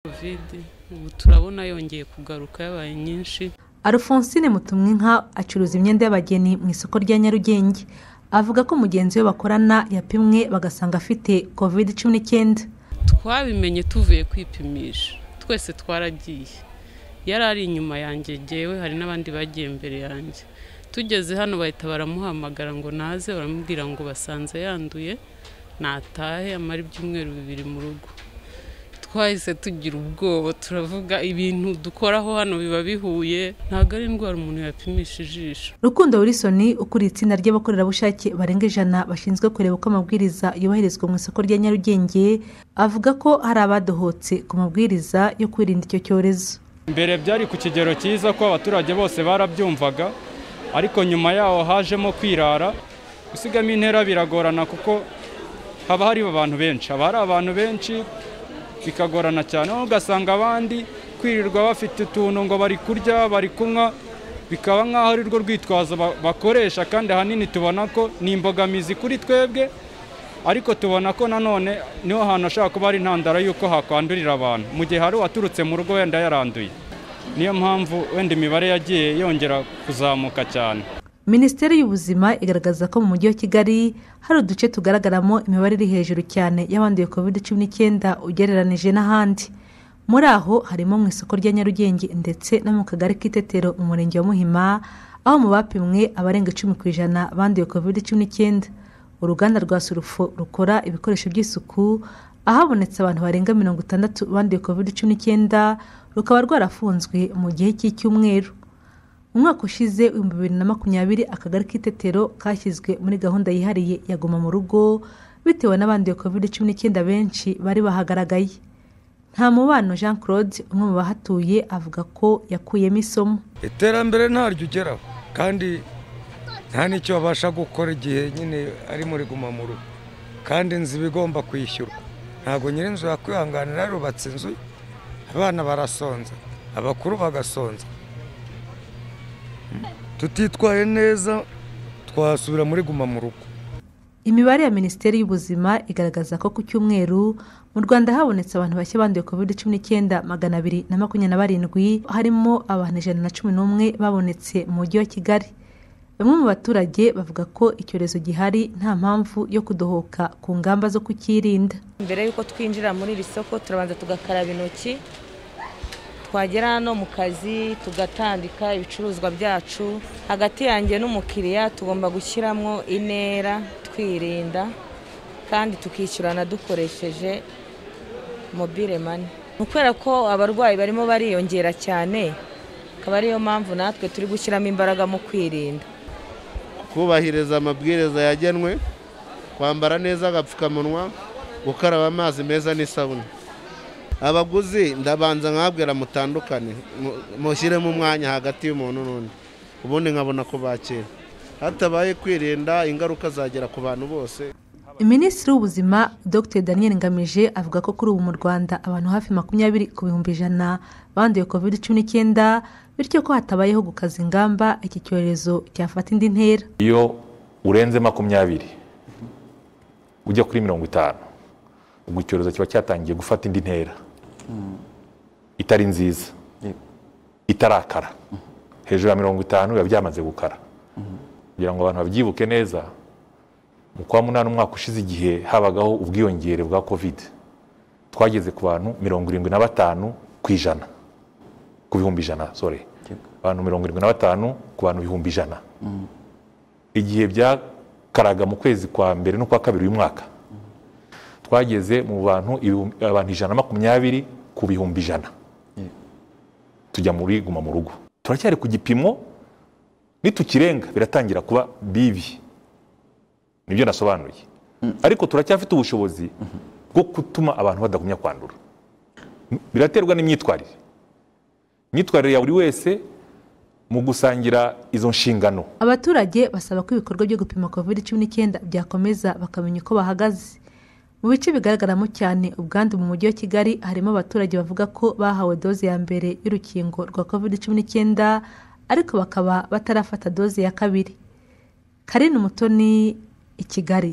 kovide ubu turabona yongeye kugaruka yabaye nyinshi alphonsine mutumwinka acuruza imyenda y'abageni mu isoko rya nyarugenge avuga ko mugenzi we bakorana yapimwe bagasanga afite kovide cumi n'icyenda twabimenye tuvuye kwipimisha twese twaragiye yari ari inyuma yanjye ngewe hari n'abandi bagiye mbere yanjye tugeze hano bahita baramuhamagara ngo naze baramubwira ngo basanze yanduye natahe amara ibyumweru bibiri mu rugo twahise tugira ubwoba turavuga ibintu dukoraho hano biba bihuye ntabwo ari indwara umuntu yapimisha ijisho rukundo wilson ukuriye itsinda ry'abakorerabushake barenga ijana bashinzwe kureba uko amabwiriza yubahirizwa mu isoko rya nyarugenge avuga ko hari abadohotse ku mabwiriza yo kwirinda icyo cyorezo mbere byari ku kigero cyiza ko abaturage bose barabyumvaga ariko nyuma yaho hajemo kwirara gusigamo intera biragorana kuko haba hari abantu benshi haba hari abantu benshi bikagorana cyane aho ugasanga abandi kwirirwa bafite utuntu ngo bari kurya bari kunywa bikaba nk'aho ari rwo rwitwazo ba- bakoresha kandi ahanini tubona ko ni imbogamizi kuri twebwe ariko tubona ko nanone niho hantu hashobora kuba ari intandaro y'uko hakwandurira abantu mu gihe hari uwaturutse mu rugo wenda yaranduye niyo mpamvu wenda imibare yagiye yongera kuzamuka cyane minisiteri y'ubuzima igaragaza ko mu mujyi wa kigali hari uduce tugaragaramo imibare iri hejuru cyane y'abanduye covid cumi n'icyenda ugereranije n'ahandi muri aho harimo mu isoko rya nyarugenge ndetse no mu kagari k'itetero mu murenge wa muhima aho mu bapimwe abarenga icumi ku ijana banduye covid cumi n'icyenda uruganda rwa surufo rukora ibikoresho by'isuku ahabonetse abantu barenga mirongo itandatu banduye covid cumi n'icyenda rukaba rwarafunzwe mu gihe cy'icyumweru umwaka ushize ibihumbi bibiri na makumyabiri akagari k'itetero kashyizwe muri gahunda yihariye ya guma mu rugo bitewe n'abanduye covid cumi n'icyenda benshi bari bahagaragaye nta mubano jean claude umwe mu bahatuye avuga ko yakuyemo isomo iterambere ntaryo ugeraho kandi nta n'icyo babasha gukora igihe nyine ari muri guma mu rugo kandi inzu iba igomba kwishyurwa ntabwo nyir'inzu yakwihanganira yarubatse inzu abana barasonza abakuru bagasonza tutitwaye neza twasubira muri guma mu rugo imibare ya minisiteri y'ubuzima igaragaza ko ku cyumweru mu rwanda habonetse abantu bashya banduye covid cumi n'icyenda magana abiri na makumyabiri na barindwi harimo abantu ijana na cumi n'umwe babonetse mu mujyi wa kigali bamwe mu baturage bavuga ko icyorezo gihari nta mpamvu yo kudohoka ku ngamba zo kucyirinda mbere y'uko twinjira muri iri soko turabanza tugakaraba intoki twagera hano mu kazi tugatandika ibicuruzwa byacu hagati yanjye n'umukiriya tugomba gushyiramo intera twirinda kandi tukishyurana dukoresheje mobile mani Ni ukubera ko abarwayi barimo bariyongera cyane akaba ariyo mpamvu natwe turi gushyiramo imbaraga mu kwirinda kubahiriza amabwiriza yagenwe kwambara neza agapfukamunwa gukaraba amazi meza n'isabune abaguzi ndabanza nkabwira mutandukane mu- mushyiremo umwanya hagati y'umuntu n'undi ubundi nkabona kubakira hatabaye kwirinda ingaruka zagera ku bantu bose minisitiri w'ubuzima dr daniel ngamije avuga ko kuri ubu mu rwanda abantu hafi makumyabiri ku bihumbi ijana banduye covid cumi n'icyenda bityo ko hatabayeho gukaza ingamba iki cyorezo cyafata indi ntera iyo urenze makumyabiri ujya kuri mirongo itanu ubwo icyorezo kiba cyatangiye gufata indi ntera itari nziza itarakara hejuru ya mirongo itanu biba byamaze gukara kugira ngo abantu babyibuke neza mu kwa munani umwaka ushize igihe habagaho ubwiyongere bwa kovide twageze ku bantu mirongo irindwi na batanu ku ijana ku bihumbi ijana sorry abantu mirongo irindwi na batanu ku bantu ibihumbi ijana igihe byakaraga mu kwezi kwa mbere no kwa kabiri uyu mwaka twageze mu bantu ibihumbi- abantu ijana na makumyabiri ku bihumbi ijana tujya muri guma mu rugo turacyari ku gipimo nitukirenga biratangira kuba bibi nibyo nasobanuye ariko turacyafite ubushobozi bwo gutuma abantu badagumya kwandura biraterwa n'imyitwarire imyitwarire ya buri wese mu gusangira izo nshingano abaturage basaba ko ibikorwa byo gupima covid cumi n'icyenda byakomeza bakamenya uko bahagaze mu bice bigaragaramo cyane ubwandu mu mujyi wa kigali harimo abaturage bavuga ko bahawe doze ya mbere y'urukingo rwa covid cumi n'icyenda ariko bakaba batarafata doze ya kabiri karine umutoni i kigali